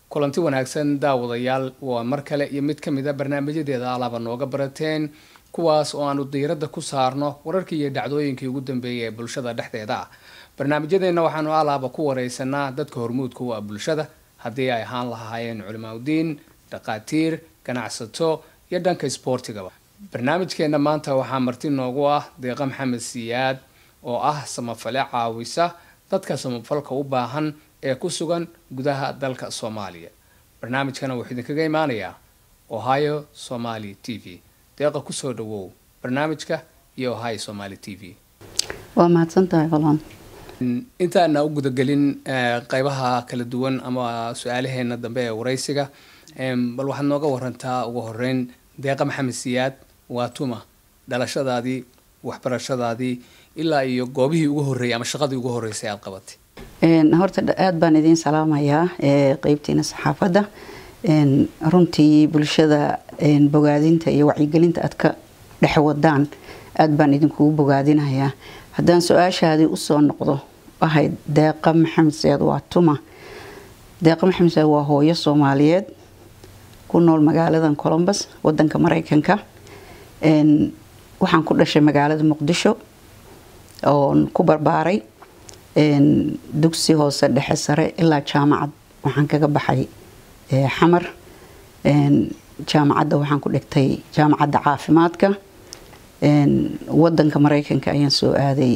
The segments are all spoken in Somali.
kulanti wanaagsan daawadayaal waa mar kale iyo mid ka mid a barnaamijyadeeda alaaba nooga barateen kuwaas oo aanu diiradda ku saarno wararkii iyo dhacdooyinkii ugu dambeeyay ee bulshada dhexdeeda ah barnaamijyadeenna waxaanu alaaba ku wareysanaa dadka hormuudka u ah bulshada haddii ay ahaan lahaayeen culimaadudiin dhaqaatiir ganacsato iyo dhanka isboortigaba barnaamijkeena maanta waxaa marti noogu ah deeqa maxamed siyaad oo ah samafale caawisa dadka samafalka u baahan ee ku sugan gudaha dalka soomaaliya barnaamijkana wuxuu idinkaga imaanayaa ohio somaly t v deeqa kusoo dhawow barnaamijka iyo ohio somaly t v waa mahadsantahay holan intaana u gudagelin qeybaha kala duwan ama su-aalaheena dambe ee wareysiga bal waxaad nooga warantaa ugu horeyn deeqa maxamed siyaad waa tuma dhalashadaadii waxbarashadaadii ilaa iyo goobihii ugu horreeyay ama shaqadii ugu horreysay aada qabatay horta aada baan idiin salaamayaa qeybtiina saxaafadda runtii bulshada bogaadinta iyo wacyigelinta aad ka dhex wadaan aada baan idinkugu bogaadinayaa haddaan su-aashaadii usoo noqdo ahayd deeqa maxamed siyaad waa tuma deeqa maxamed siyaad waa hooyo soomaaliyeed ku nool magaaladan colombus wadanka mareykanka waxaan ku dhashay magaalada muqdisho oon ku barbaaray dugsi hoose dhexe sare ilaa jaamacad waxaan kaga baxay xamar jaamacadda waxaan ku dhigtay jaamacadda caafimaadka wadanka mareykanka ayaan soo aaday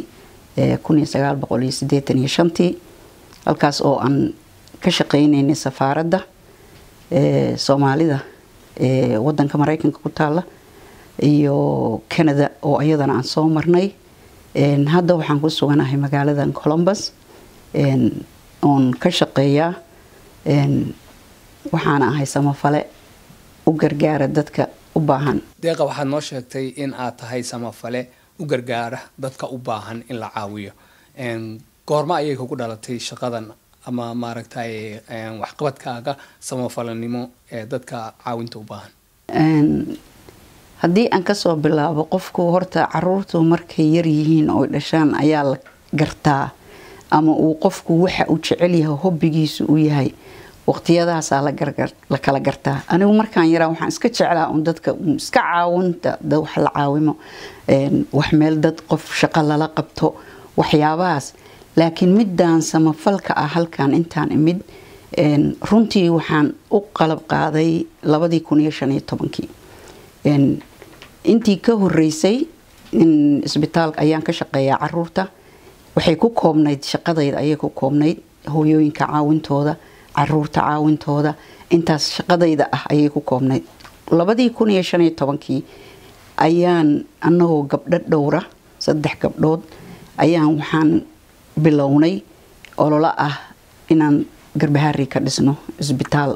tii halkaas oo aan ka shaqeyneynay safaaradda soomaalida ee wadanka mareykanka ku taala iyo canada oo iyadana aan soo marnay hadda waxaan ku suganahay magaaladan colombus oon ka shaqeeyaa waxaana ahay samafale u gargaara dadka u baahan deeqa waxaad noo sheegtay in aad tahay samafale u gargaara dadka u baahan in la caawiyo goorma ayay kugu dhalatay shaqadan ama maaragtay waxqabadkaaga samafalanimo ee dadka caawinta u baahan haddii aan kasoo bilaabo qofku horta caruurtu markay yaryihiin oo dhashaan ayaa la gartaa ama uu qofku waxa uu jecel yahay hobbigiisu u yahay waqtiyadaasaa la kala gartaa anigu markaan yaraa waxaan iska jeclaa un dadka iska caawinta wax la caawimo wax meel dad qof shaqo lala qabto waxyaabahaas laakiin midaan samafalka ah halkan intaan imid runtii waxaan u qalab qaaday labadii kun iyo shan iyo tobankii intii ka horeysay isbitaalka ayaan ka shaqeeyaa caruurta waxay ku koobnayd shaqadayda ayay ku koobnayd hooyooyinka caawintooda caruurta caawintooda intaas shaqadayda ah ayay ku koobnayd labadii kun iyo shan iyo tobankii ayaan anagoo gabdho dhowra saddex gabdhood ayaan waxaan bilownay ololo ah inaan garbahaari ka dhisno isbitaal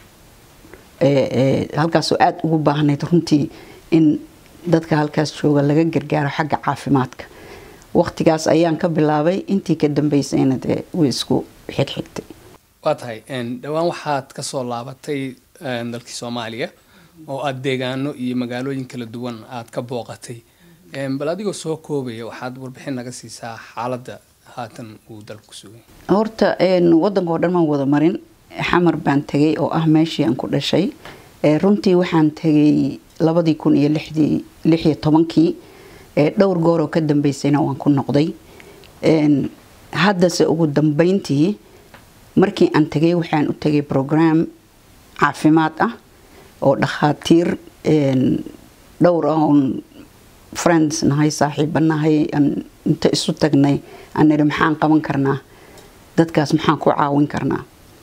halkaasoo aada ugu baahnayd runtii in dadka halkaas jooga laga gargaaro xagga caafimaadka waqtigaas ayaan ka bilaabay intii ka dambeysayna dee way isku xigxigtay waa tahay dhowaan waxaad kasoo laabatay dalkii soomaaliya oo aada deegaano iyo magaalooyin kala duwan aada ka booqatay bal adigoo soo koobaya waxaad warbixin naga siisaa xaaladda haatan uu dalku sugay horta wadanka oo dhan maan wada marin xamar baan tegay oo ah meeshii aan ku dhashay runtii waxaan tegay labadii kun iyo lixdii lix iyo tobankii dhowr goor oo ka dambeysayna waan ku noqday haddase ugu dambeyntii markii aan tegay waxaan u tegay program caafimaad ah oo dhakhaatiir dhowr ah oon friends nahay saaxiiba nahay inta isu tagnay aan nidhi maxaan qaban karnaa dadkaas maxaan ku caawin karnaa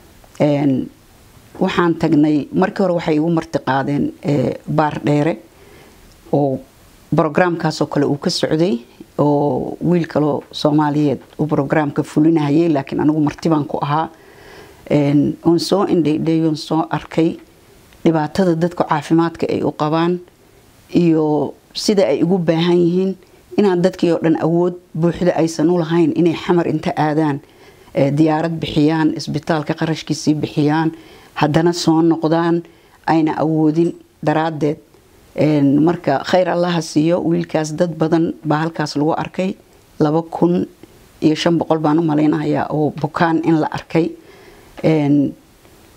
waxaan tagnay markii hore waxay igu marti qaadeen baar dheere oo brograamkaasoo kale uu ka socday oo wiil kaloo soomaaliyeed uu brograamka fulinahayay laakiin anigu martibaan ku ahaa oon soo indhaydhayoon soo arkay dhibaatada dadka caafimaadka ay u qabaan iyo sida ay ugu baahan yihiin inaan dadkii oo dhan awood buuxda aysan u lahayn inay xamar inta aadaan diyaarad bixiyaan isbitaalka qarashkiisii bixiyaan haddana soo noqdaan ayna awoodin daraaddeed marka khayr allaha siiyo wiilkaas dad badan baa halkaas lagu arkay laba kun iyo shan boqol baan u malaynayaa oo bukaan in la arkay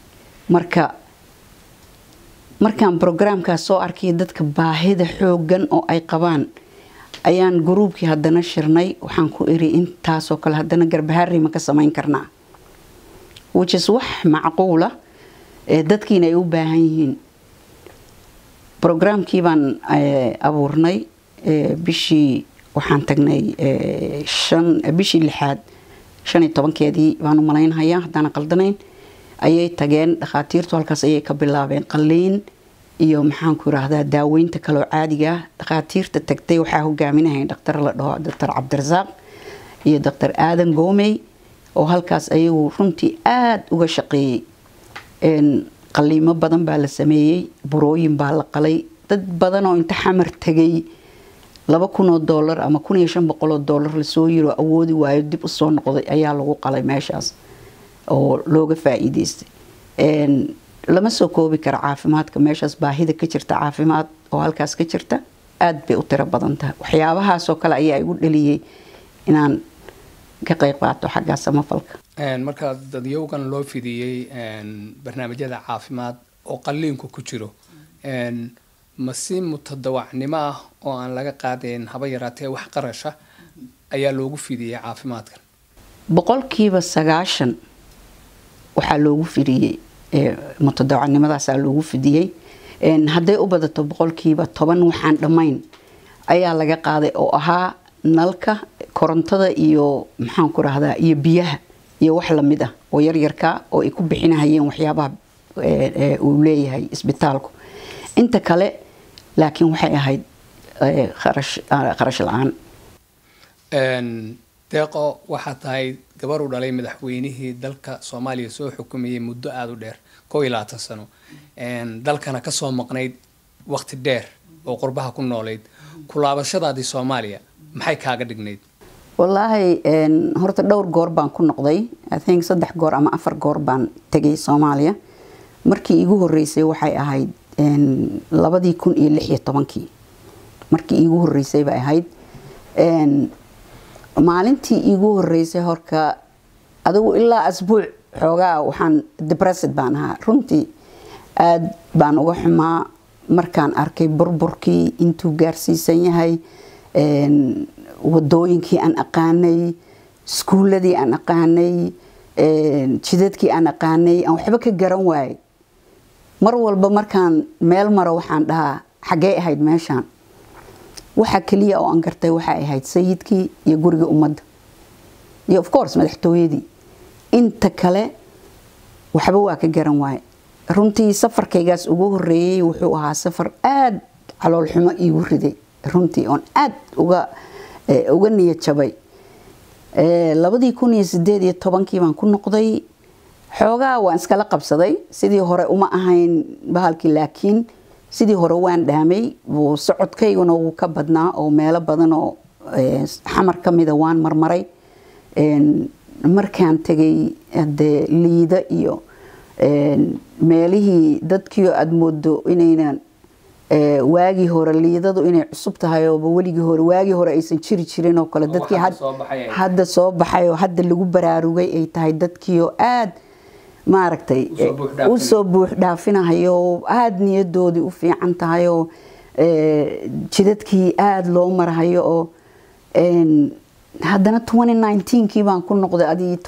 marka markaan brograamkaas soo arkay dadka baahida xoogan oo ay qabaan ayaan gruubkii haddana shirnay waxaan ku iri intaasoo kale haddana garbahaari ma ka samayn karnaa whichis wax macquula ee dadkiina ay u baahan yihiin brograamkii baan abuurnay bishii waxaan tagnay bishii lixaad shan iyo tobankeedii baan u malaynhayaa haddaan qaldanayn ayay tageen dhakhaatiirtu halkaas ayay ka bilaabeen qaliin iyo maxaanku yiraahdaa daaweynta kaloo caadiga ah dhakhaatiirta tagtay waxaa hogaaminahay dhaktar la dhaho doctor cabdirasaaq iyo doctor aadan goomey oo halkaas ayagu runtii aada uga shaqeeyey qaliimo badan baa la sameeyey burooyin baa la qalay dad badan oo inta xamar tegay laba kunoo doolar ama kun iyo shan boqoloo doolar lasoo yiro awoodi waayo dib usoo noqday ayaa lagu qalay meeshaas oo looga faa-iideystay lama soo koobi karo caafimaadka meeshaas baahida ka jirta caafimaad oo halkaas ka jirta aada bay u tiro badan tahay waxyaabahaasoo kale ayaa igu dhaliyey inaan ka qeyb qaato xaggaa samafalka markaa dadyowgan loo fidiyey barnaamijyada caafimaad oo qaliinku ku jiro ma si mutadawacnimo ah oo aan laga qaadayn haba yaraatee wax qarasha ayaa loogu fidiyey caafimaadkan boqolkiiba sagaashan waxaa loogu fidiyey mutadawacnimadaasaa loogu fidiyey hadday u badato boqolkiiba toban waxaan dhammayn ayaa laga qaaday oo ahaa nalka korontada iyo maxaanku rahdaa iyo biyaha iyo wax lamid ah oo yaryarka oo ay ku bixinahayeen waxyaabaha uu leeyahay isbitaalku inta kale laakiin waxay ahayd kharash la-aan deeqo waxaa tahay gabar u dhalay madaxweynihii dalka soomaaliya soo xukumayay muddo aada u dheer koo iyo labaatan sano dalkana kasoo maqnayd waqti dheer oo qurbaha ku noolayd kulaabashadaadii soomaaliya maxay kaaga dhignayd wallaahi horta dhowr goor baan ku noqday ithink saddex goor ama afar goor baan tegay soomaaliya markii iigu horeysay waxay ahayd labadii kun iyo lix iyo tobankii markii iigu horeysay bay ahayd maalintii iigu horeysay horka adigu ilaa asbuuc xoogaa waxaan debressed baan ahaa runtii aada baan uga xumaa markaan arkay burburkii intuu gaarsiisan yahay wadooyinkii aan aqaanay iskuuladii aan aqaanay jidadkii aan aqaanay aan waxba ka garan waayay mar walba markaan meel maro waxaan dhahaa xaggee ahayd meeshaan waxa keliya oo aan gartay waxay ahayd sayidkii iyo guriga ummadda iyo of course madaxtooyadii inta kale waxba waa ka garan waaye runtii safarkaygaas ugu horeeyey wuxuu ahaa safar aada caloolxumo iigu riday runtii oon aada uga uga niyad jabay labadii kun iyo sideed iyo tobankii baan ku noqday xoogaa waan iskala qabsaday sidii hore uma ahayn bahalkii laakiin sidii hore waan dhaamay socodkayguna wuu ka badnaa oo meelo badan oo xamar ka mida waan marmaray markaan tegay hadee liida iyo meelihii dadkiio aada moodo inaynan waagii hore liidadu inay cusub tahay ooba weligii hore waagii hore aysan jiri jirin oo kale dadkii hadda soo baxay oo hadda lagu baraarugay ay tahay dadkiioo aada maaragtay usoo buux dhaafinahayo aada niyadoodii u fiican tahay oo jidadkii aada loo marahayo oo haddana kii baan ku noqday adii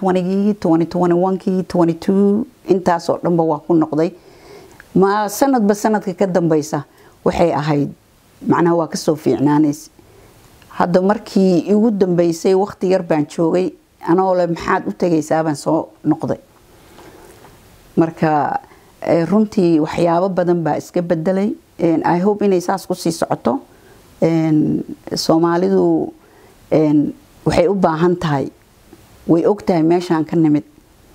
gii kii intaasoo dhanba waa ku noqday ma sanadba sanadka ka dambeysa waxay ahayd macnaha waa kasoo fiicnaanaysa hadda markii igu dambeysay waqti yar baan joogay anoo le maxaad u tegaysaabaan soo noqday marka runtii waxyaabo badan baa iska bedelay i hope inay saas kusii socoto soomaalidu waxay u baahan tahay way og tahay meeshaan ka nimid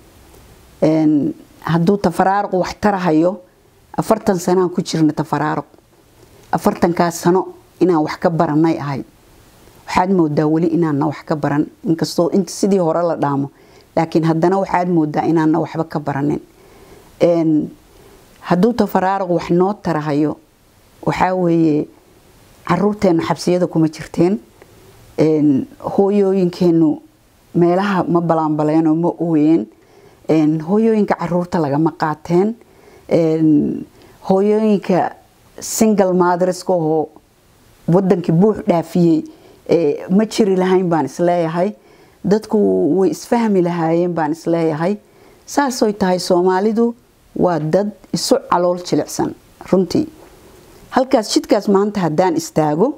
hadduu tafaraaruq wax tarahayo afartan sanaan ku jirna tafaraaruq afartankaas sano inaan wax ka baranay ahayd waxaad moodaa weli inaanna wax ka baran inkastoo sidii hore la dhaamo laakiin haddana waxaad moodaa inaanna waxba ka baranin hadduu tafaraaruq wax noo tarahayo waxaa weeye caruurteenu xabsiyada kuma jirteen hooyooyinkeenu meelaha ma balaanbaleenoo ma ooyeen hooyooyinka caruurta lagama qaateen hooyooyinka single madreska oo wadankii buux dhaafiyey ma jiri lahayn baan isleeyahay dadku way isfahmi lahaayeen baan isleeyahay saasoy tahay soomaalidu waa dad isu calool jilicsan runtii halkaas jidkaas maanta haddaan istaago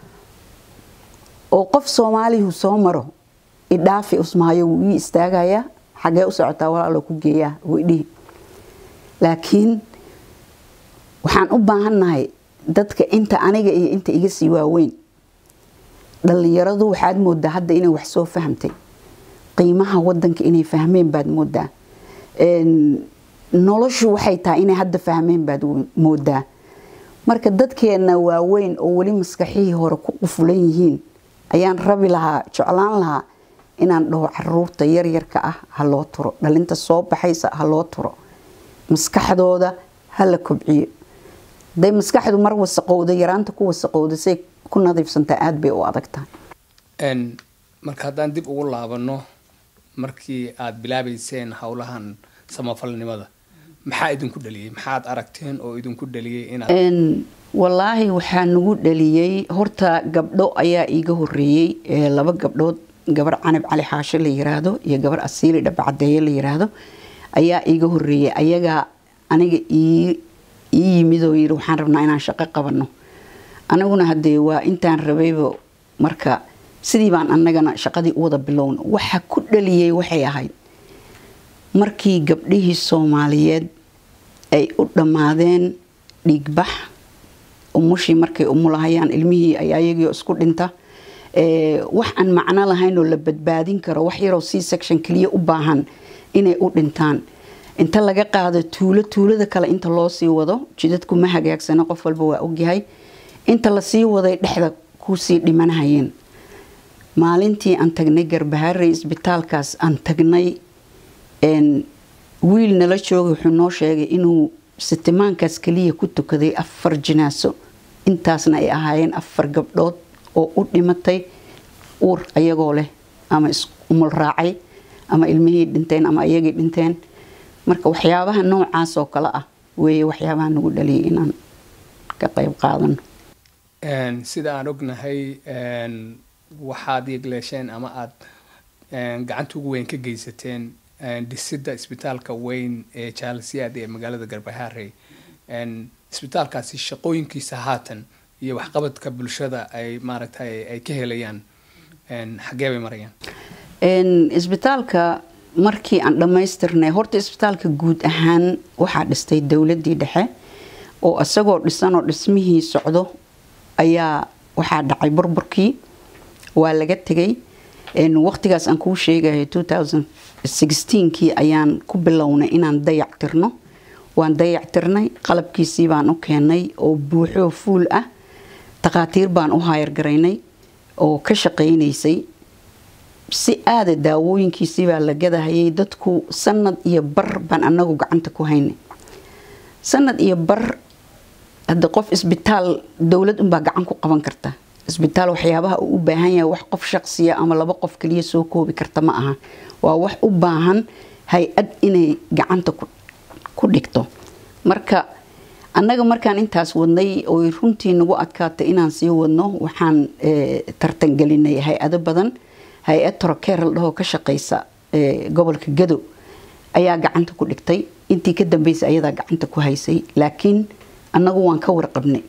oo qof soomaalihu soo maro idhaafi usmaayo wuu ii istaagayaa xagee u socotaa walaalo ku geeyaa waydhihi laakiin waxaan u baahannahay dadka inta aniga iyo inta iga sii waaweyn dhallinyaradu waxaad moodaa hadda inay wax soo fahamtay qiimaha wadanka inay fahmeen baad moodaa noloshu waxay tahay inay hadda fahmeen baad moodaa marka dadkeenna waaweyn oo weli maskaxihii hore ku qufulan yihiin ayaan rabi lahaa jeclaan lahaa inaan dhaho caruurta yaryarka ah ha loo turo dhalinta soo baxaysa ha loo turo maskaxdooda ha la kobciyo haday maskaxdu mar wasaqowda yaraanta ku wasaqowda say ku nadiifsantaa aada bay u adag tahay marka haddaan dib ugu laabano markii aada bilaabeyseen howlahan samafalnimada maxaa idinku dhaliyey maxaad aragteen oo idinku dhaliyey inaad wallaahi waxaa nagu dhaliyey horta gabdho ayaa iiga horeeyey laba gabdhood gabar canab cali xaashe la yiraahdo iyo gabar asiili dhabcadeeye la yiraahdo ayaa iiga horeeyey ayagaa aniga ii yimid oo yiri waxaan rabnaa inaan shaqo qabano aniguna hadee waa intaan rabayba marka sidii baan anagana shaqadii u wada bilowna waxa ku dhaliyey waxay ahayd markii gabdhihii soomaaliyeed ay u dhammaadeen dhiigbax umushii markay umulahayaan ilmihii ay ayagiio isku dhinta wax aan macno lahayn oo la badbaadin karo wax yaroo c section keliya u baahan inay u dhintaan inta laga qaado tuulo tuulada kale inta loo sii wado jidadku ma hagaagsana qof walba waa ogyahay inta lasii waday dhexda kusii dhimanahayeen maalintii aan tagnay garbaharey isbitaalkaas aan tagnay wiil nala joogay wuxuu noo sheegay inuu sitimaankaas keliya ku tukaday afar jinaaso intaasna ay ahaayeen afar gabdhood oo u dhimatay uur ayagoo leh ama isumul raacay ama ilmihii dhinteen ama ayagii dhinteen marka waxyaabaha noocaas oo kale ah weeye waxyaabaha nagu dhaliyay inaan ka qayb qaadano sida aan ognahay waxaad yegleesheen ama aada gacanta ugu weyn ka geysateen dhisidda isbitaalka weyn ee jaalasiyaad ee magaalada garbahaarey isbitaalkaasi shaqooyinkiisa haatan iyo waxqabadka bulshada ay maaragtay ay ka helayaan xagee bay marayaan isbitaalka markii aan dhammaystirnay horta isbitaalka guud ahaan waxaa dhistay dowladii dhexe oo isagoo dhisanoo dhismihii socdo ayaa waxaa dhacay burburkii waa laga tegay waqtigaas aan kuu sheegayo kii ayaan ku bilownay inaan dayac tirno waan dayac tirnay qalabkiisii baan u keenay oo buuxoo fuul ah takhaatiir baan u haayargaraynay oo ka shaqaynaysay si aada daawooyinkiisii baa la gadahayay dadku sanad iyo bar baan anagu gacanta ku haynay sanad iyo bar hadda qof isbitaal dowlad unbaa gacan ku qaban karta isbitaal waxyaabaha uu u baahan yahay wax qof shaqsiya ama laba qof kaliya soo koobi karta ma aha waa wax u baahan hay-ad inay gacanta ku dhigto marka annaga markaan intaas wadnay oy runtii nagu adkaatay inaan sii wadno waxaan tartangelinay hay-ado badan hay-ad torokeer la dhahoo ka shaqeysa gobolka gado ayaa gacanta ku dhigtay intii ka dambeysay ayadaa gacanta ku haysay laakiin annagu waan ka warqabnay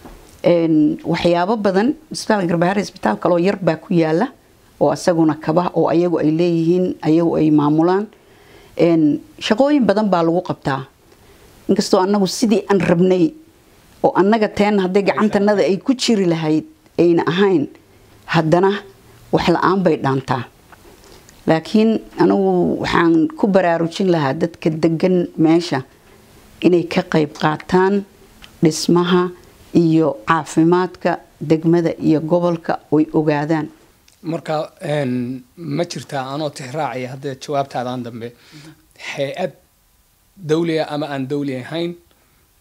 waxyaabo badan isbitaalka garbahaare isbitaal kaloo yar baa ku yaala oo asaguna kaba oo ayagu ay leeyihiin ayagu ay maamulaan shaqooyin badan baa lagu qabtaa inkastoo annagu sidii aan rabnay oo annaga teen hadday gacantanada ay ku jiri lahayd ayna ahayn haddana wax la-aan bay dhaantaa laakiin anigu waxaan ku baraarujin lahaa dadka degan meesha inay ka qayb qaataan dhismaha iyo caafimaadka degmada iyo gobolka oy ogaadaan marka ma jirtaa anoo tixraacaya hadda jawaabtaadaan dambe hay-ad dawliga ama aan dawli ahayn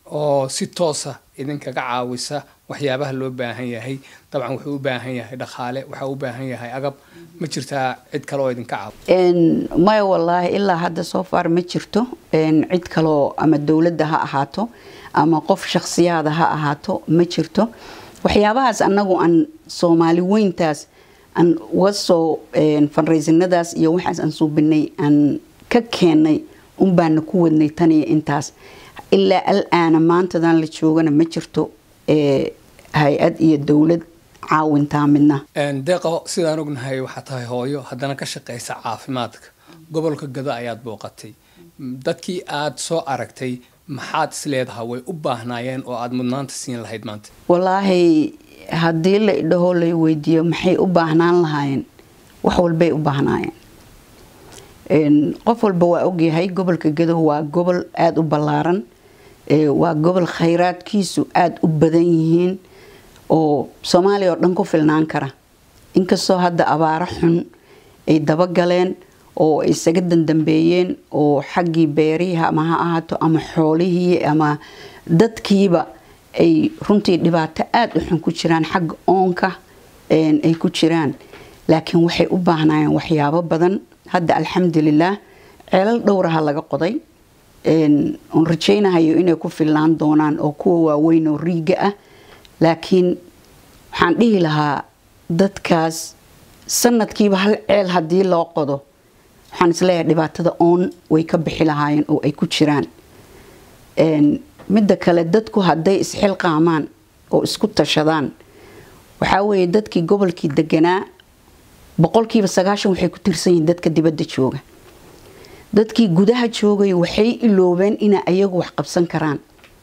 oo si toosa idinkaga caawisa waxyaabaha loo baahan yahay dabcan wuxuu u baahan yahay dhaqaale waxaa u baahan yahay agab ma jirtaa cid kale oo idinka caaw maya wallaahi ilaa hadda soo far ma jirto cid kaloo ama dowladda ha ahaato ama qof shakhsiyaada ha ahaato ma jirto waxyaabahaas annagu aan soomaali weyntaas aan uga soo fanraysinadaas iyo waxaas aan suubinay aan ka keennay unbaana ku wadnay tan iyo intaas ilaa al-aana maantadan la joogana ma jirto hay-ad iyo dowlad caawintaa midna deeqo sidaan ognahay waxaa tahay hooyo haddana ka shaqaysa caafimaadka gobolka gado ayaad booqatay dadkii aada soo aragtay maxaad isleedahay way u baahnaayeen oo aada mudnaanta siin lahayd maanta wallaahi haddii la idhaho lay weydiiyo maxay u baahnaan lahaayeen wax walbay u baahnaayeen qof walba waa ogyahay gobolka gado waa gobol aada u ballaaran waa gobol khayraadkiisu aada u badan yihiin oo soomaaliya oo dhan ku filnaan kara inkastoo hadda abaaro xun ay dabagaleen oo ay isaga dandambeeyeen oo xaggii beerihi ama ha ahaato ama xoolihii ama dadkiiba ay runtii dhibaato aada u xun ku jiraan xagga oonka ay ku jiraan laakiin waxay u baahnaayeen waxyaabo badan hadda alxamdulilaah ceelal dhowraha laga qoday oon rajaynahayo inay ku filnaan doonaan oo kuwa waaweyn oo riiga ah laakiin waxaan dhihi lahaa dadkaas sanadkiiba hal ceel haddii loo qodo waxaan isleeyahay dhibaatada oon way ka bixi lahaayeen oo ay ku jiraan midda kale dadku hadday isxilqaamaan oo isku tashadaan waxaa weeye dadkii gobolkii deganaa boqolkiiba sagaashan waxay ku tirsan yihiin dadka dibadda jooga dadkii gudaha joogay waxay iloobeen inay ayagu wax qabsan karaan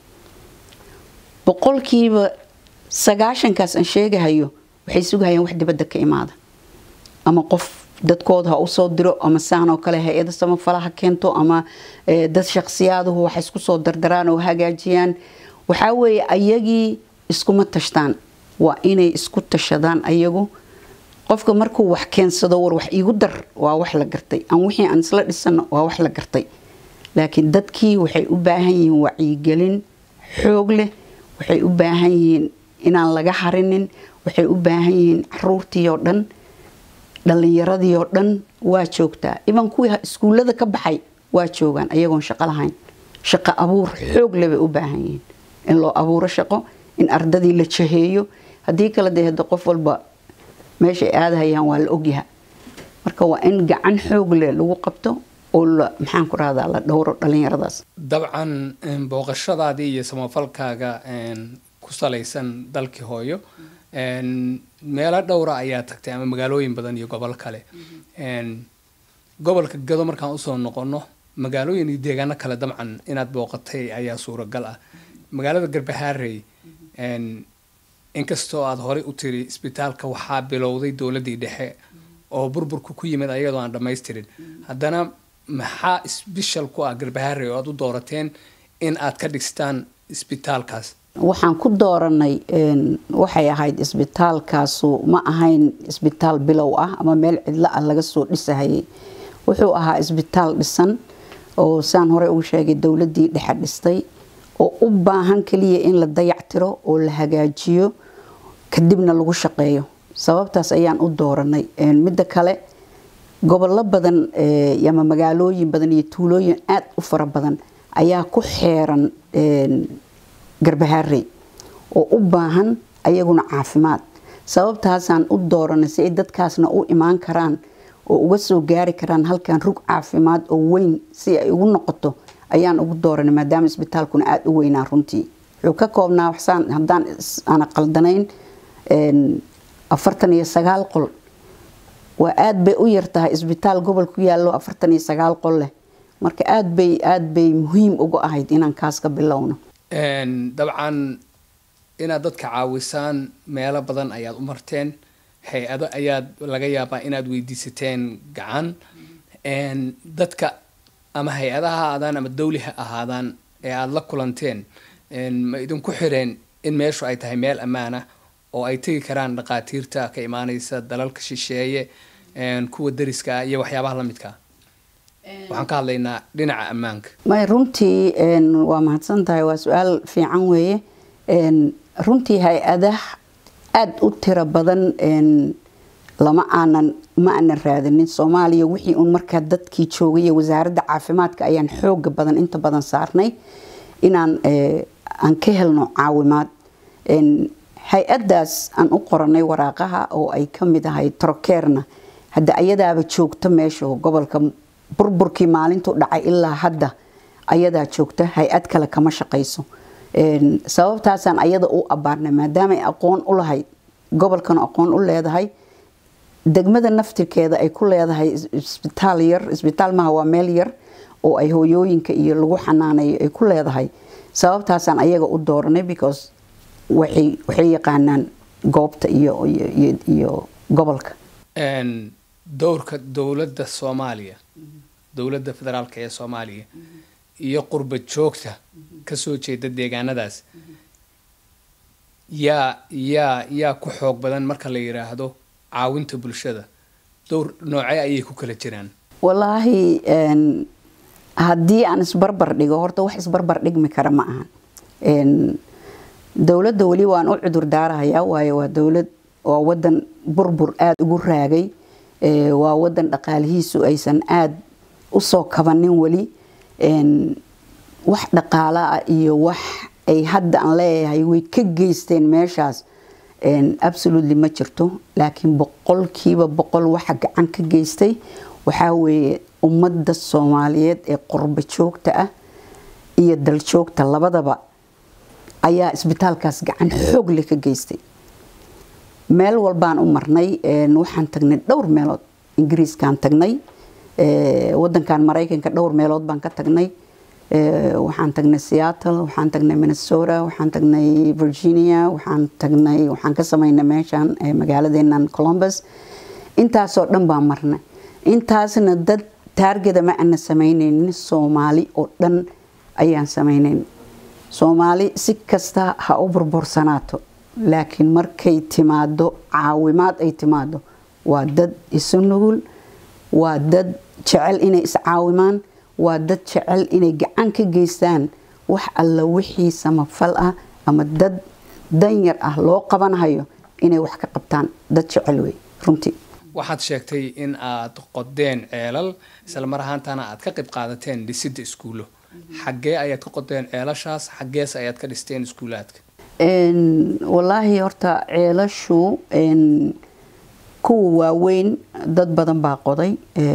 boqolkiiba sagaashankaas aan sheegahayo waxay sugahayaan wax dibadda ka imaada ama qof dadkooda ha usoo diro ama saan oo kale hay-ada samafala ha keento ama dad shakhsiyaaduhu wax isku soo dardaraan oo hagaajiyaan waxaa weeye ayagii iskuma tashtaan waa inay isku tashadaan ayagu qofka markuu wax keensado war wax iigu dar waa wax la gartay aan wixii aan isla dhisano waa wax la gartay laakiin dadkii waxay u baahan yihiin wacyigelin xoog leh waxay u baahan yihiin inaan laga harinin waxay u baahan yihiin caruurtii oo dhan dhalinyaradii oo dhan waa joogtaa iban kuwii iskuullada ka baxay waa joogaan ayagoon shaqo lahayn shaqo abuur xoog leh bay u baahan yihiin in loo abuuro shaqo in ardadii la jaheeyo haddii kale dee hada qof walba meeshay aadahayaan waa la ogyaha marka waa in gacan xoog leh lagu qabto oo la maxaan ku rahdaa la dhowro dhalinyaradaas dabcan booqashadaadii iyo samafalkaaga ku salaysan dalkii hooyo meelo dhowra ayaa tagtay ama magaalooyin badan iyo gobol kale gobolka gado markaan usoo noqono magaalooyin iyo deegaano kale dabcan inaad booqatay ayaa suuragal ah magaalada garbahaarey inkastoo aada horey u tiri isbitaalka waxaa bilowday dowladdii dhexe oo burburku ku yimid ayadoo aan dhammaystirin haddana maxaa isbishal ku ah garbahaarey oo aada u doorateen in aad ka dhigstaan isbitaalkaas waxaan ku dooranay waxay ahayd isbitaalkaasu ma ahayn isbitaal bilow ah ama meel cidlo ah laga soo dhisahayay wuxuu ahaa isbitaal dhisan oo saan horey ugu sheegay dowladdii dhexe dhistay oo u baahan kaliya in la dayactiro oo la hagaajiyo kadibna lagu shaqeeyo sababtaas ayaan u dooranay midda kale gobollo badan ama magaalooyin badan iyo tuulooyin aada u fara badan ayaa ku xeeran garbahaarey oo u baahan ayaguna caafimaad sababtaasaan u dooranay si ay dadkaasna u imaan karaan oo uga soo gaari karaan halkan rug caafimaad oo weyn si ay ugu noqoto ayaan ugu dooranay maadaama isbitaalkuna aada u weynaa runtii wuxuu ka koobnaa waxsaan haddaan aana qaldanayn afartan iyo sagaal qol waa aada bay u yartahay isbitaal gobol ku yaallo afartan iyo sagaal qol leh marka aada bay aada bay muhiim uga ahayd inaan kaas ka bilowno dabcan inaad dadka caawisaan meelo badan ayaad u marteen hay-ado ayaad laga yaabaa inaad weydiisateen gacan dadka ama hay-adaha ha ahaadaan ama dawli ha ahaadaan ee aada la kulanteen ma idinku xireen in meeshu ay tahay meel ammaan ah oo ay tegi karaan dhaqaatiirta ka imaaneysa dalalka shisheeye kuwa dariska ah iyo waxyaabaha la midkaa waxaan ka hadlaynaa dhinaca ammaanka may runtii waa mahadsan tahay waa su-aal fiican weeye runtii hay-adah aada u tiro badan lama aanan ma aanan raadinin soomaaliya wixii uun markaa dadkii joogay wasaaradda caafimaadka ayaan xooga badan inta badan saarnay inaan aan ka helno caawimaad hay-adaas aan u qoranay waraaqaha oo ay kamid ahay trokerna hadda ayadaaba joogta meesha gobolka burburkii maalintu dhacay ilaa hadda ayadaa joogta hay-ad kale kama shaqayso sababtaasaan ayada u abaarnay maadaamaay aqoon u lahayd gobolkan aqoon u leedahay degmada naftirkeeda ay ku leedahay isbitaal yar isbitaal maha waa meel yar oo ay hooyooyinka iyo lagu xanaaneeyo ay ku leedahay sababtaasaan ayaga u dooranay because waxay yaqaanaan goobta iyo gobolka dowrka dowladda soomaaliya dowladda federaalk ee soomaaliya iyo qurba joogta kasoo jeeda deegaanadaas yaa yaa yaa ku xoog badan marka la yiraahdo caawinta bulshada dowr noocee ayay ku kala jiraan wallaahi haddii aan isbarbar dhigo horta wax isbarbar dhigmi kara ma ahan dowladda weli waan u cudur daarahayaa waayo waa dowlad waa wadan burbur aada ugu raagay waa wadan dhaqaalihiisu aysan aada usoo kabanin weli wax dhaqaala ah iyo wax ay hadda aan leeyahay way ka geysteen meeshaas absolutely ma jirto laakiin boqolkiiba boqol waxa gacan ka geystay waxaa weeye ummadda soomaaliyeed ee qurbo joogta ah iyo daljoogta labadaba ayaa isbitaalkaas gacan xoogle ka geystay meel walbaan u marnay waxaan tagnay dhowr meelood ingiriiskaan tagnay wadankan maraykanka dhowr meelood baan ka tagnay waxaan tagnay seattle waxaan tagnay minnesota waxaan tagnay virginia waxaan tagnay waxaan ka samaynay meeshaan magaaladeenan columbus intaasoo dhan baan marnay intaasna dad taargeda ma ana samaynaynin soomaali oo dhan ayaan samaynayn soomaali si kasta ha u burbursanaato laakiin markay timaado caawimaad ay timaado waa dad isu nugul waa dad jecel inay iscaawimaan waa dad jecel inay gacan ka geystaan wax alla wixii samafal ah ama dad danyar ah loo qabanhayo inay wax ka qabtaan dad jecel wey runtii waxaad sheegtay in aad qodeen ceelal isla mar ahaantana aad ka qayb qaadateen dhisidda iskuullo xaggee ayaad ka qodeen ceelashaas xaggees ayaad ka dhisteen iskuulaadka wallaahi horta ceelashu kuwa waaweyn dad badan baa qoday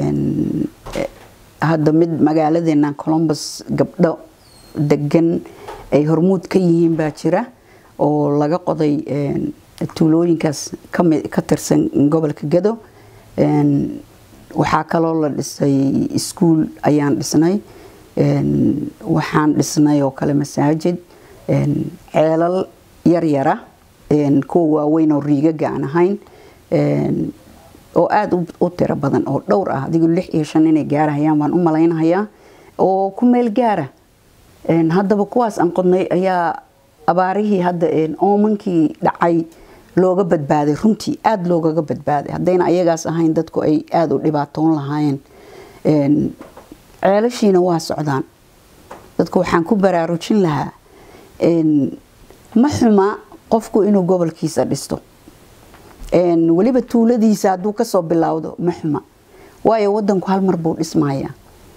hadda mid magaaladeena columbus gabdho degan ay hormuud ka yihiin baa jira oo laga qoday tuulooyinkaas ka tirsan gobolka gado waxaa kaloo la dhisay iskuul ayaan dhisnay waxaan dhisnay oo kale masaajid ceelal yaryara kuwa waaweyn oo riigaga aan ahayn oo aada u tiro badan oo dhowr ah adigu lix iyo shan inay gaarahayaan baan u malaynahayaa oo ku meel gaara haddaba kuwaas aan qodnay ayaa abaarihii hadda oomankii dhacay looga badbaaday runtii aada loogaga badbaaday haddayna ayagaas ahayn dadku ay aada u dhibaatoon lahaayeen ceelashiina waa socdaan dadku waxaan ku baraarujin lahaa ma xuma qofku inuu gobolkiisa dhisto weliba tuuladiisa hadduu kasoo bilowdo ma xuma waayo wadanku hal mar buu dhismaya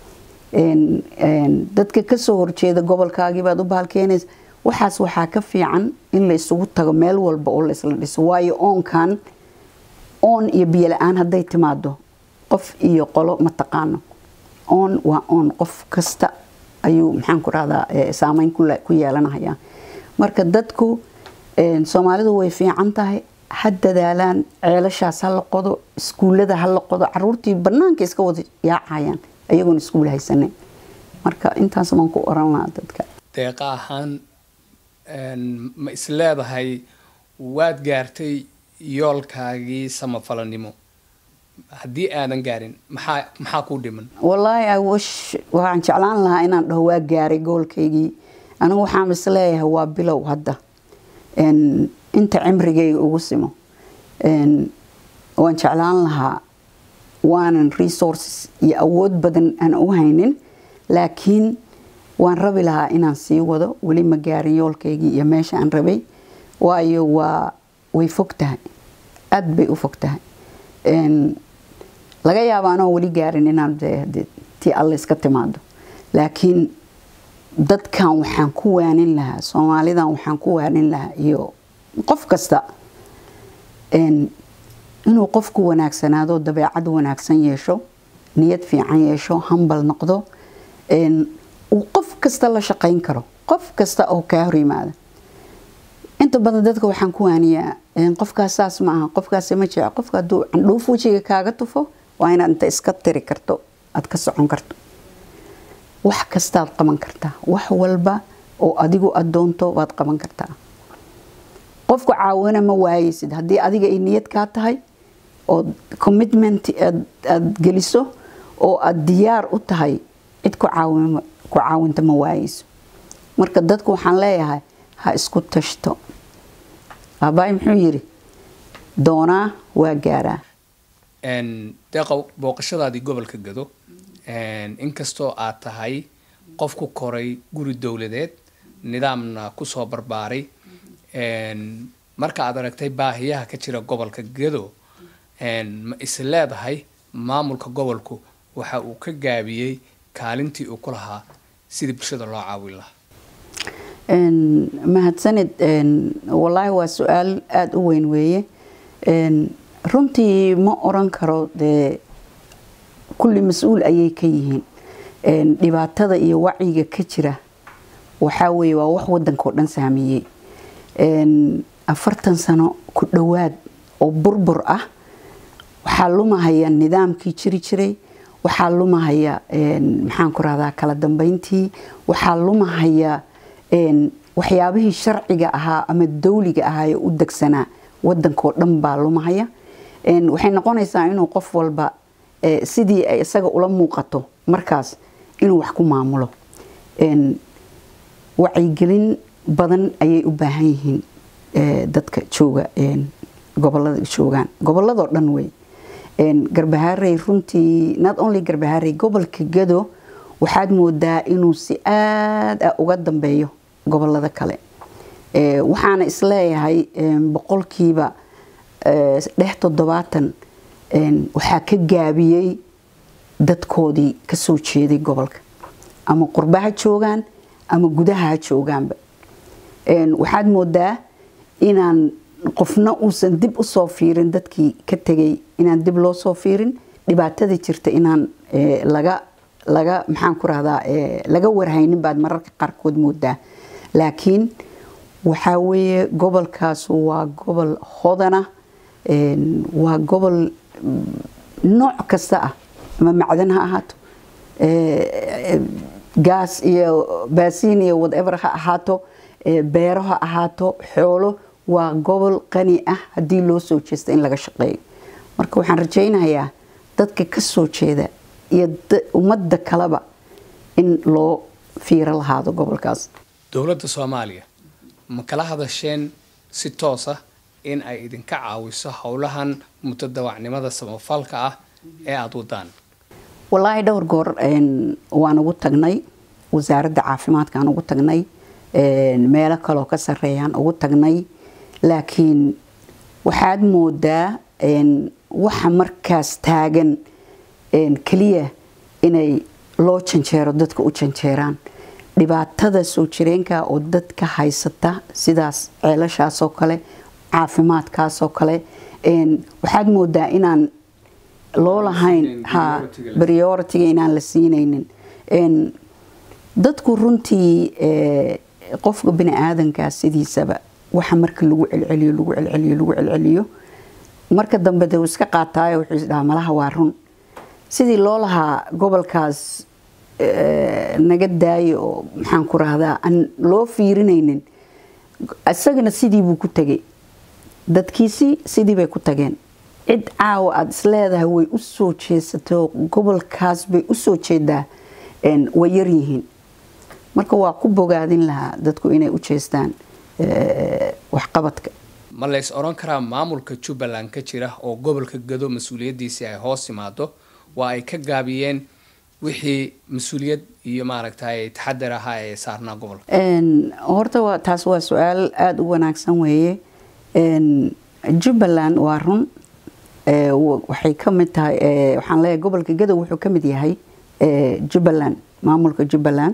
dadka kasoo horjeeda gobolkaagiibaad u bahalkeenaysa waxaas waxaa ka fiican in la isugu tago meel walba oo laisla dhiso waayo oonkan oon iyo biyo la-aan hadday timaado qof iyo qolo ma taqaano oon waa oon qof kasta ayuu maxaan ku rahdaa saameyn ku yeelanaya marka dadku soomaalidu way fiican tahay ha dadaalaan ceelashaas ha la qodo iskuullada ha la qodo caruurtii banaanka iska wada yaacayaan ayagoon iskuul haysaneyn marka intaas baan ku oran lahaa dadka deeqa ahaan ma isleedahay waad gaartay yoolkaagii samafalanimo haddii aadan gaarin maxaa maxaa kuu dhiman wallaahi awish waxaan jeclaan lahaa inaan dhaho waa gaaray goolkaygii anigu waxaan is leeyahay waa bilow hadda inta cimrigayga ugu simo waan jeclaan lahaa waanan resources iyo awood badan aan u haynin laakiin waan rabi lahaa inaan sii wado weli ma gaarin yoolkaygii iyo meesha aan rabay waayo waa way fog tahay aada bay u fog tahay laga yaaba anoo weli gaarin inaan tii alle iska timaado laakiin dadkan waxaan ku waanin lahaa soomaalidan waxaan ku waanin lahaa iyo qof kasta inuu qofku wanaagsanaado dabeecad wanaagsan yeesho niyad fiican yeesho hambal noqdo uu qof kasta la shaqayn karo qof kasta oo kaa hor yimaada inta badan dadka waxaan ku waaniyaa qofkaas saas ma aha qofkaas ma jece qofka hadduu candhuuf wejiga kaaga tufo waa inaad inta iska tiri karto aada ka socon karto wax kastaad qaban kartaa wax walba oo adigu adoonto waad qaban kartaa qofku caawina ma waayeysid haddii adiga ay niyad kaa tahay oo commitment aada geliso oo aada diyaar u tahay cid ku caawinta ma waayeyso marka dadku waxaan leeyahay ha isku tashto aabbaay muxuu yidhi doonaa waa gaaraa deeqow booqashadaadii gobolka gado inkastoo aad tahay qof ku koray guri dowladeed nidaamna kusoo barbaaray marka aad aragtay baahiyaha ka jira gobolka gado ma is leedahay maamulka gobolku waxa uu ka gaabiyey kaalintii uu ku lahaa sidii bulshada loo caawin lahaa mahadsanid wallaahi waa su-aal aada u weyn weeye runtii ma oran karo dee kulli mas-uul ayay ka yihiin dhibaatada iyo wacyiga ka jira waxaa weeye waa wax waddanka oo dhan saameeyey afartan sano ku dhowaad oo burbur ah waxaa lumahaya nidaamkii jiri jiray waxaa lumahaya maxaan ku rahdaa kala dambeyntii waxaa lumahaya waxyaabihii sharciga ahaa ama dawliga ahaa ee u degsanaa waddankao dhan baa lumahaya waxay noqonaysaa inuu qof walba sidii ay isaga ula muuqato markaas inuu wax ku maamulo wacyigelin badan ayay u baahan yihiin dadka jooga gobolada joogaan goboladoo dhan wey garbahaarey runtii not only garbahaarey gobolka gado waxaad moodaa inuu si aada uga dambeeyo gobolada kale waxaana isleeyahay boqolkiiba dhex toddobaatan waxaa ka gaabiyey dadkoodii kasoo jeeday gobolka ama qurbaha joogaan ama gudaha ha joogaanba waxaad moodaa inaan qofna uusan dib usoo fiirin dadkii ka tegay inaan dib loo soo fiirin dhibaatada jirta inaan laga laga maxaan ku rahdaa laga warhaynin baad mararka qaarkood moodaa laakiin waxaa weeye gobolkaas waa gobol hodana waa gobol nooc kasta ah ama macdan ha ahaato gaas iyo baasiin iyo whatever ha ahaato beero ha ahaato xoolo waa gobol qani ah haddii loo soo jeesta in laga shaqeeyo marka waxaan rajaynayaa dadka ka soo jeeda iyo ummadda kaleba in loo fiiro lahaado gobolkaas dowladda soomaaliya ma kala hadasheen si toos ah in ay idinka caawiso howlahan mutadawacnimada samafalka ah ee aada wadaan wallaahi dhowr goor waan ugu tagnay wasaaradda caafimaadka aan ugu tagnay meelo kaloo ka sareeyaan ugu tagnay laakiin waxaad moodaa waxa markaas taagan keliya inay loo janjeero dadka u janjeeraan dhibaatada soo jireenka oo dadka haysata sidaas ceelashaasoo kale caafimaadkaasoo kale waxaad moodaa inaan loo lahayn ha prioritiga inaan la siinaynin dadku runtii qofka bini aadankaa sidiisaba waxa marka lagu celceliyo lagu celceliyo lagu celceliyo marka dambe de iska qaataayo wuxuu isdhahaa malaha waa run sidii loo lahaa gobolkaas naga daayo oo maxaan ku rahdaa aan loo fiirinaynin isagana sidii buu ku tegay dadkiisii sidii bay ku tageen cid caawa aada isleedahay way u soo jeesato gobolkaas bay u soo jeedaa way yaryihiin marka waa ku bogaadin lahaa dadku inay u jeestaan waxqabadka ma lays oran karaa maamulka jubbaland ka jira oo gobolka gado mas-uuliyaddiisii ay hoos timaado waa ay ka gaabiyeen wixii mas-uuliyad iyo maaragtay taxadar ahaa ee saarnaa gobolka horta waa taas waa su-aal aada u wanaagsan weeye jubbaland waa run waxay ka mid tahay waxaan leeyahay gobolka gadow wuxuu ka mid yahay jubbaland maamulka jubbaland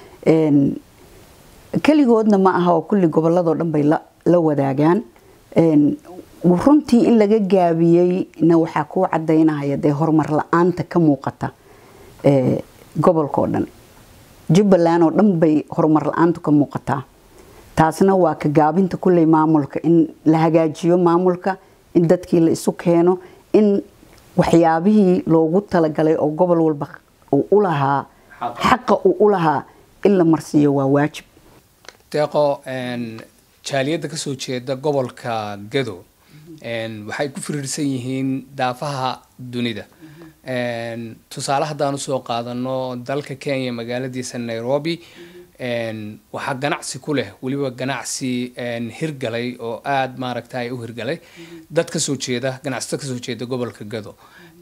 keligoodna ma aha oo kulli goboladoo dhan bay la wadaagaan runtii in laga gaabiyeyna waxaa kuu cadaynahaya dee horumar la-aanta ka muuqata gobolkao dhan jubbaland oo dhan bay horumar la-aantu ka muuqataa taasna waa ka gaabinta kulley maamulka in la hagaajiyo maamulka in dadkii la isu keeno in waxyaabihii loogu talagalay oo gobol walba uu u lahaa xaqa uu u lahaa in la marsiiyo waa waajib deeqo jaaliyadda kasoo jeeda gobolka gado waxay ku firiirsan yihiin daafaha dunida tusaale haddaan usoo qaadano dalka kenya magaaladiisa nairobi waxaa ganacsi ku leh weliba ganacsi hirgalay oo aada maaragtay u hirgalay dad kasoo jeeda ganacsato kasoo jeeda gobolka gado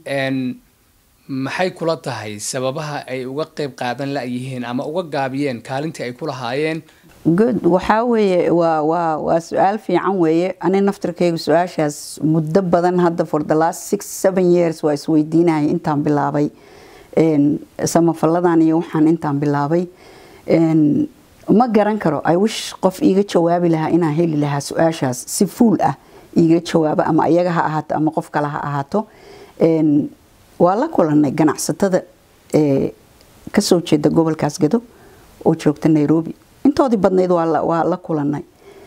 maxay kula tahay sababaha ay uga qeyb qaadan la-yihiin ama uga gaabiyeen kaalintii ay ku lahaayeen good waxaa weeye waa waa waa su-aal fiican weeye ani naftirkaygu su-aashaas muddo badan hadda for the last six seven years waa isweydiinaya intaan bilaabay samafalladan iyo waxaan intaan bilaabay ma garan karo i wish qof iiga jawaabi lahaa inaan heli lahaa su-aashaas si fuul ah iiga jawaabo ama iyaga ha ahaato ama qof kale ha ahaato waa la kulanay ganacsatada kasoo jeeda gobolkaas gado oo joogta nairobi intoodii badnayd waa la kulanay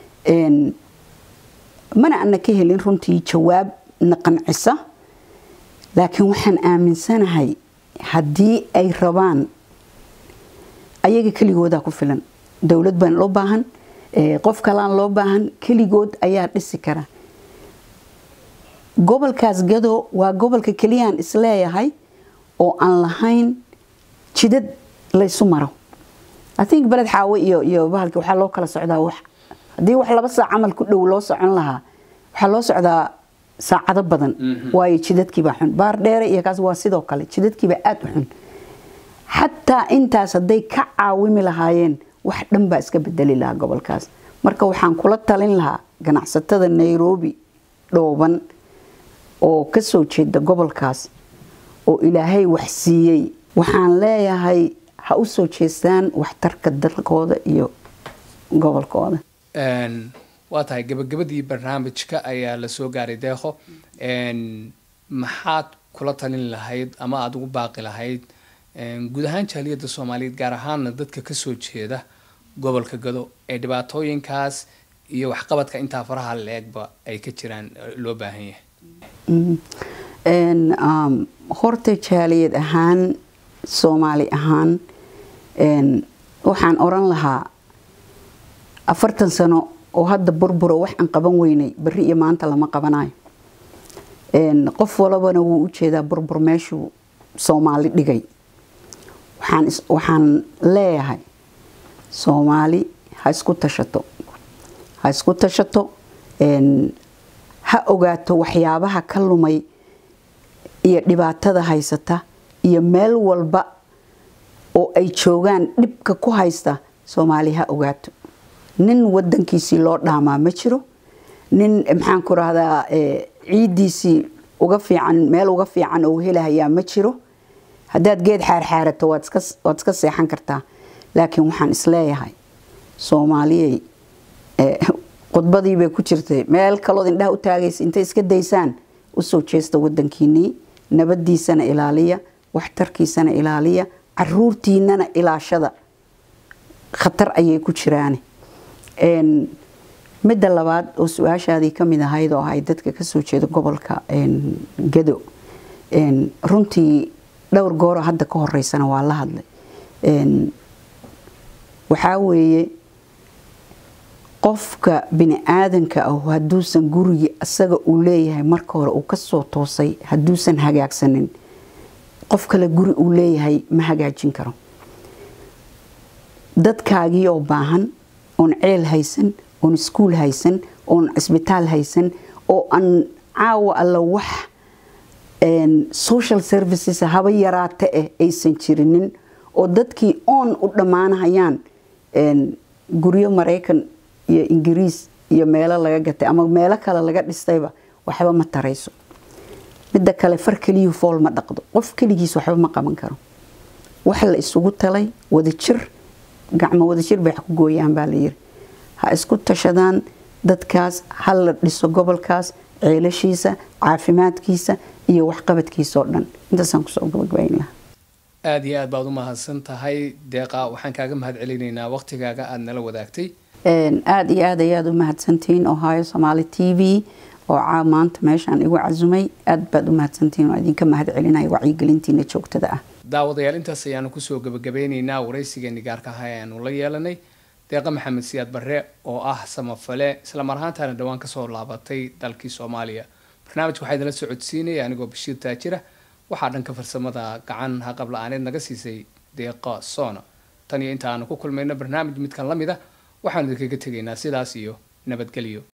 mana ana ka helin runtii jawaab na qancisa laakiin waxaan aaminsanahay haddii ay rabaan ayaga keligoodaa ku filan dowlad baan loo baahan qof kalaan loo baahan keligood ayaa dhisi kara gobolkaas gado waa gobolka keliyaan isleeyahay oo aan lahayn jidad laysu maro i think beled xaawo iyo iyo bahalki waxaa loo kala socdaa wax haddii wax laba saac camal ku dhow loo socon lahaa waxaa loo socdaa saacado badan waayo jidadkiibaa xun baar dheere iyo kaas waa sidoo kale jidadkiibaa aada u xun xataa intaas hadday ka caawimi lahaayeen wax dhan baa iska bedeli lahaa gobolkaas marka waxaan kula talin lahaa ganacsatada nairobi dhooban oo kasoo jeeda gobolkaas oo ilaahay wax siiyey waxaan leeyahay ha u soo jeestaan waxtarka dalkooda iyo gobolkooda waa tahay gabagabadii barnaamijka ayaa lasoo gaaray deeqo maxaad kula talin lahayd ama aada ugu baaqi lahayd guud ahaan jaaliyadda soomaaliyeed gaar ahaana dadka kasoo jeeda gobolka gado ee dhibaatooyinkaas iyo waxqabadka intaa faraha la-eegba ay ka jiraan loo baahan yahay horta jaaliyad ahaan soomaali ahaan waxaan oran lahaa afartan sano oo hadda burburo wax aan qaban weynay beri iyo maanta lama qabanayo qof walabana wuu u jeedaa burbur meeshuu soomaali dhigay waxaan leeyahay soomaali ha isku tashato ha isku tashato ha ogaato waxyaabaha ka lumay iyo dhibaatada haysata iyo meel walba oo ay joogaan dhibka ku haysta soomaali ha ogaato nin wadankiisii loo dhaamaa ma jiro nin maxaan ku rahdaa ciidiisii uga fiican meel uga fiican oo helahayaa ma jiro haddaad geed xaarxaarato waad iska seexan kartaa laakiin waxaan isleeyahay soomaaliyey khudbadii bay ku jirtay meel kalood indhaha u taagaysa intay iska daysaan usoo jeesta wadankiinii nabadiisana ilaaliya waxtarkiisana ilaaliya caruurtiinana ilaashada khatar ayay ku jiraan midda labaad oo su-aashaadii kamid ahayd oo ahay dadka kasoo jeeda gobolka gado runtii dhowr gooro hadda ka horeysana waa la hadlay waxaa weeye qofka bini aadanka ah hadduusan gurigii asaga uu leeyahay marka hore uu kasoo toosay hadduusan hagaagsanin qof kale guri uu leeyahay ma hagaajin karo dadkaagii oo baahan oon ceel haysan oon iskuul haysan oon cisbitaal haysan oo aan caawa alla wax social services haba yaraata eh aysan jirinin oo dadkii oon u dhammaanahayaan guryo maraykan iyo ingiriis iyo meelo laga gatay ama meelo kale laga dhistayba waxba ma tarayso midda kale far keliyu fool ma dhaqdo qof keligiis waxba ma qaban karo wax la isugu talay wadajir gacmo wadajir bay wax ku gooyaan baa layiri ha isku tashadaan dadkaas ha la dhiso gobolkaas ceelashiisa caafimaadkiisa iyo waxqabadkiisa oo dhan intaasaan kusoo gabagabayn lahaa aada iyo aad baad u mahadsan tahay deeqa waxaan kaaga mahad celinaynaa waqtigaaga aada nala wadaagtay aada iyo aad ayaad u mahadsantihiin ohio somaali t v oo caa maanta meeshaan igu casumay aada baad u mahadsantihiin oo idinka mahad celinaya wacyigelintiina joogtada ah daawadayaal intaas ayaanu kusoo gabagabeyneynaa waraysigeeni gaarka aha ayaanu la yeelanay deeqa maxamed siyaad barre oo ah samafale islamar ahaantaana dhowaan kasoo laabatay dalkii soomaaliya barnaamijka waxaa idinla socodsiinaya anigoo bashiir taajira waxaa dhanka farsamada gacan haqab la-aaneed naga siisay deeqa soona tan iyo inta aanu ku kulmayno barnaamij midkan la mid a waxaanu idinkaga tegaynaa sidaas iyo nabadgelyo